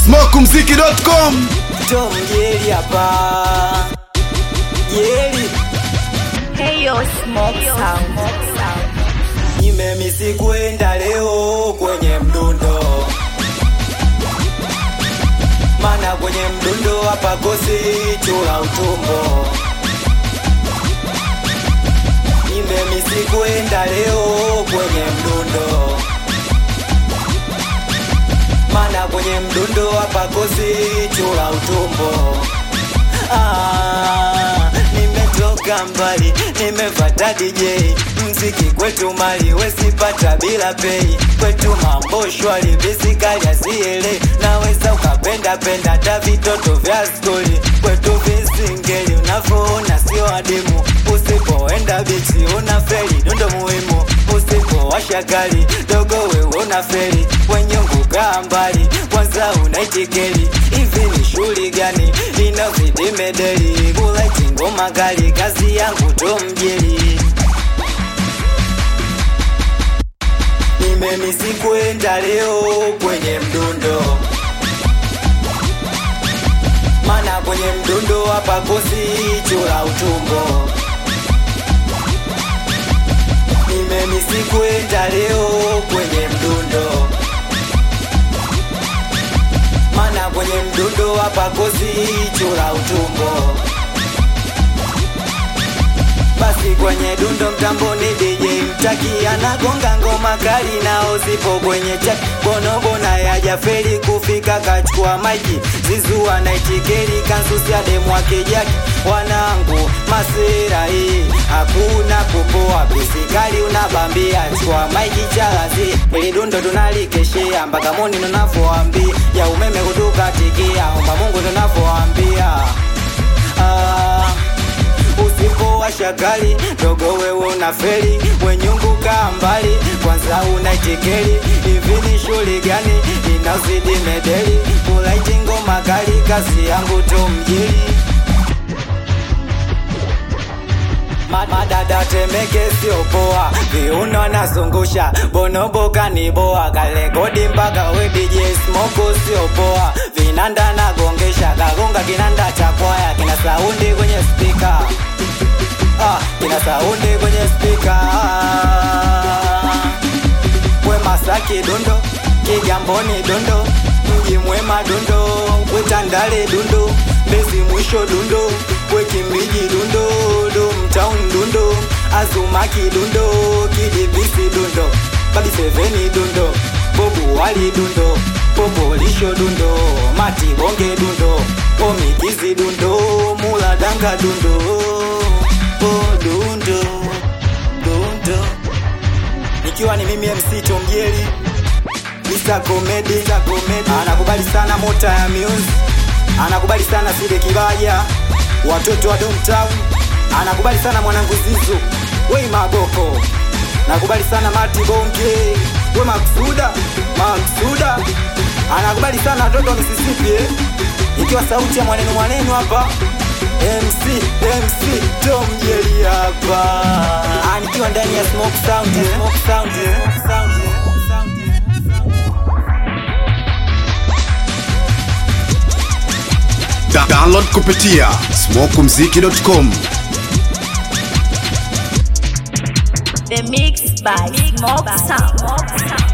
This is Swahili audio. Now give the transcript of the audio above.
smokumziki.com Tom Yeli hapa. Yeli Hey yo, smoke sound. nimemisi kwenda leo kwenye mdundo, mana kwenye mdundo hapa kosi chula utumbo. Nimemisi kwenda leo kwenye mdundo, mana kwenye mdundo hapa kosi chula utumbo. Ah, nimetoka mbali, nimefata DJ mziki kwetu mali wesipata bila pei, kwetu mambo shwari, bisikali asiele, naweza ukapenda penda hata vitoto vya skoli, kwetu visingeli, unavyoona sio adimu, usipoenda bichi una feli, dundo muhimu, usipowasha gari dogo wewe una feli, wenyungu kaa mbali, kwanza unaitikeli, hivi ni shughuli gani inazidi medeli, kulaiti ngoma kali, kazi yangu tomjeli nimemisi kwenda leo kwenye mdundo, mana kwenye mdundo hapa kosi chula utumbo. Nimemisi kwenda leo kwenye mdundo, mana kwenye mdundo hapa kosi chula utumbo. Basi kwenye dundo mtamboni DJ mtaki anagonga ngoma kali nao zipo kwenye chaki bonobona yajaferi kufika kachukua maiki zizu anaitikeri kansusi ademwa kijaki wanangu masera hii hakuna kupoa bisikali unabambia chukua maiki chalazi ili dundo tunalikeshea mpaka moni tunavoambia ya umeme kutukatikia omba Mungu tunavoambia ah, usipowasha gari dogo wewe una feri wenyungu kaa mbali kwanza unaitikeli hivi ni shughuli gani inazidi medeli kulaiti ngoma kali kazi yangu tomjili Ma- madada temeke sio poa viuno nazungusha bonobo kaniboa kalekodi mpaka we DJ smoko sio poa vinanda nagongesha kagonga kinanda cha kwaya kina saundi kwenye spika ah, kina saundi kwenye spika we Masaki dundo Kigamboni dundo mji mwema dundo we Tandale dundo Mbezi mwisho dundo we Kimbiji dundo Domtown dundo Azumaki dundo Kidivisi dundo Babi Seveni dundo Bobu Wali dundo Popolisho dundo Mati Bonge dundo Omikizi dundo Muladanga dundo Oh dundo Dundo Nikiwa ni mimi MC Tomjeli Mr. Comedy, Mr. Comedy. Anakubali sana mota ya music Anakubali sana Side Kibaja Watoto wa Domtown Anakubali sana mwanangu Zizu Wei Magoko Nakubali sana Mati Bonge We Maksuda Maksuda Anakubali sana watoto wa Mississippi eh? Ikiwa sauti ya mwaneno mwaneno hapa MC MC Tom Jerry hapa Ah, nikiwa ndani ya Smoke Sound eh? Smoke Sound eh? Smoke Sound eh? Da- download kupitia smokumziki.com The mix by Smoke Sound.